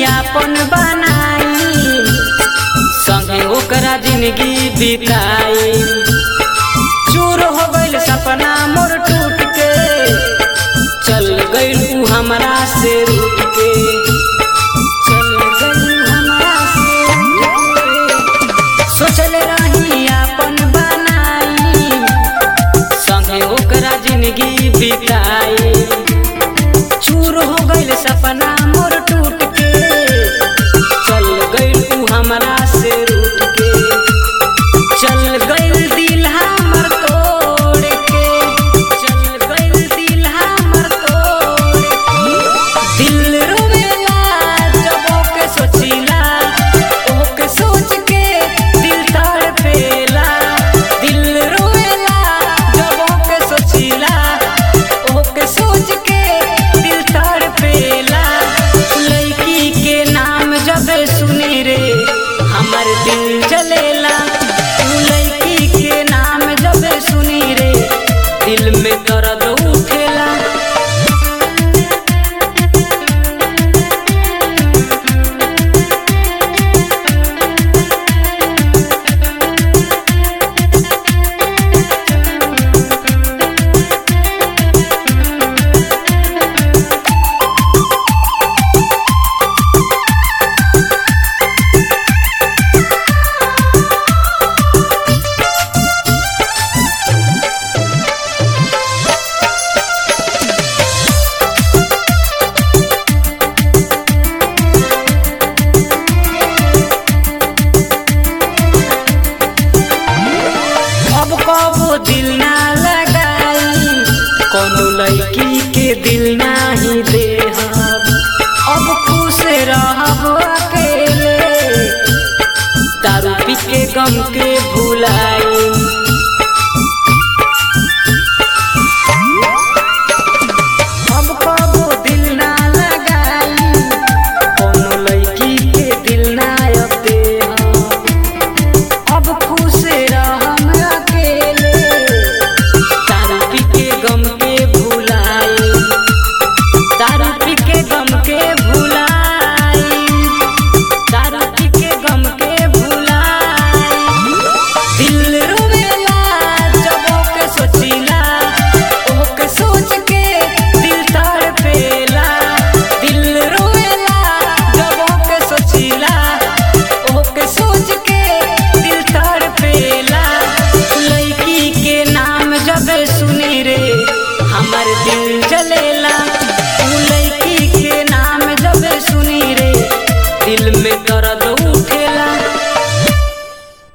रही अपन बनाई संगे ओकरा जिंदगी बिताई चूर हो गइल सपना मोर टूट के चल गइल ऊ हमरा से रूठ के चल गइल हमरा से रूठ के। सोचल रही अपन बनाई संगे ओकरा जिंदगी बिताई चूर हो गइल सपना मोर टूट के चल गइल ऊ हमरा से रूठ के चल गइल दिल हमर तोड़ के चल गइल दिल हमर तोड़ के दिल रोवेला जब ओके सोचिला ओके सोच के दिल तड़पेला दिल रोवेला जब ओके सोचिला ओके सोच के दिल तड़पेला लड़की के नाम जब सुनी रे हमर दिल जलेला उ लड़की के नाम जब सुनी रे दिल में दर्द उठेला अब कबो दिल ना लगाई कोनो लड़की के दिल नाही देहब अब खुश रहब अकेले दारू पी के गम के भुलाई अब कबो दिल ना लगाई कोनो लड़की के दिल ना अब देहब अब खुश रहम अकेले दारू पी के गम के भुलाई दारू पी के गम के भुलाई दारू पी के गम के भुलाई दिल रोवेला जब ओके सोचिला ओके सोच के दिल तड़पेला दिल रोवेला जब ओके सोचिला ओके सोच के दिल तड़पेला लड़की के नाम जब सुनी रे हमर दिल जलेला